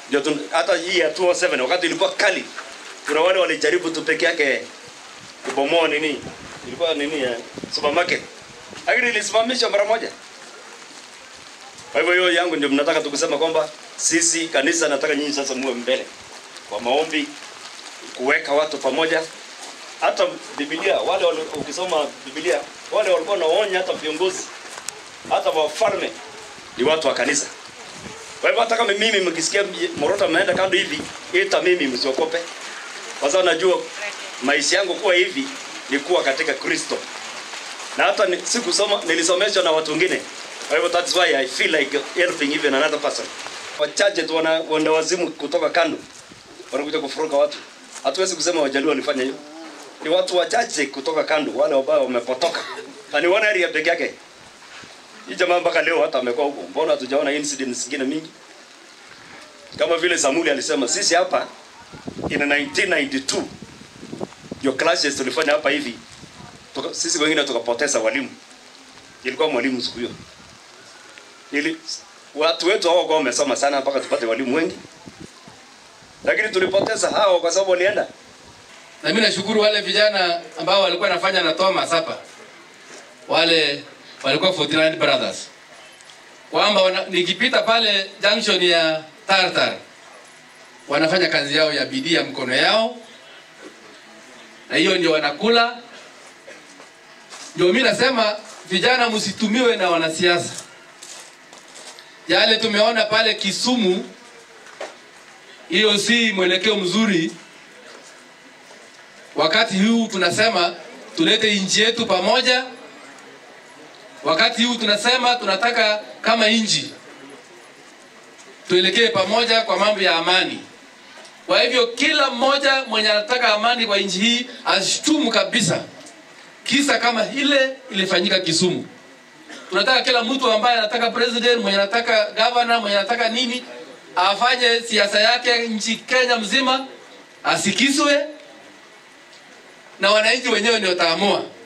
ndio tun- hata hii ya 207 wakati ilikuwa kali, kuna wale walijaribu tu peke yake kubomoa nini, ilikuwa nini ya supermarket, lakini ilisimamishwa mara moja. Kwa hivyo hiyo yangu ndio mnataka tukusema kwamba sisi kanisa nataka nyinyi sasa muwe mbele kwa maombi, kuweka watu pamoja. Hata Biblia wale wali, ukisoma Biblia wale walikuwa wanaonya hata viongozi hata wafalme ni watu wa kanisa. Kwa hivyo hata kama mimi mkisikia Morota ameenda kando hivi, ita mimi msiokope, kwa sababu najua maisha yangu kuwa hivi ni kuwa katika Kristo, na hata ni, sikusoma nilisomeshwa na watu wengine. Kwa hivyo that's why I feel like helping even another person. Wachache tu wana wenda wazimu kutoka kando wanakuja kufuruka watu. Hatuwezi kusema Wajaluo walifanya hiyo, ni watu wachache kutoka kando, wale ambao wamepotoka, na ni one area peke yake. Hii jamaa mpaka leo hata amekuwa huko, mbona hatujaona incidents zingine mingi? Kama vile Samuli alisema, sisi hapa in 1992 ndio classes tulifanya hapa hivi, tuka, sisi wengine tukapoteza walimu. Ilikuwa mwalimu siku hiyo, ili watu wetu hao kwa wamesoma sana mpaka tupate walimu wengi, lakini tulipoteza hao kwa sababu walienda Na mimi nashukuru wale vijana ambao walikuwa nafanya na Thomas hapa, wale walikuwa 49 brothers, kwamba wana- nikipita pale junction ya Tartar wanafanya kazi yao ya bidii ya mkono yao, na hiyo ndio wanakula. Ndio mimi nasema vijana, msitumiwe na wanasiasa. Yale tumeona pale Kisumu, hiyo si mwelekeo mzuri wakati huu tunasema tulete nchi yetu pamoja. Wakati huu tunasema tunataka kama nchi tuelekee pamoja kwa mambo ya amani. Kwa hivyo kila mmoja mwenye anataka amani kwa nchi hii ashtumu kabisa kisa kama ile ilifanyika Kisumu. Tunataka kila mtu ambaye anataka president, mwenye anataka governor, mwenye anataka nini, afanye siasa yake nchi Kenya mzima, asikizwe na wananchi wenyewe ndio wataamua.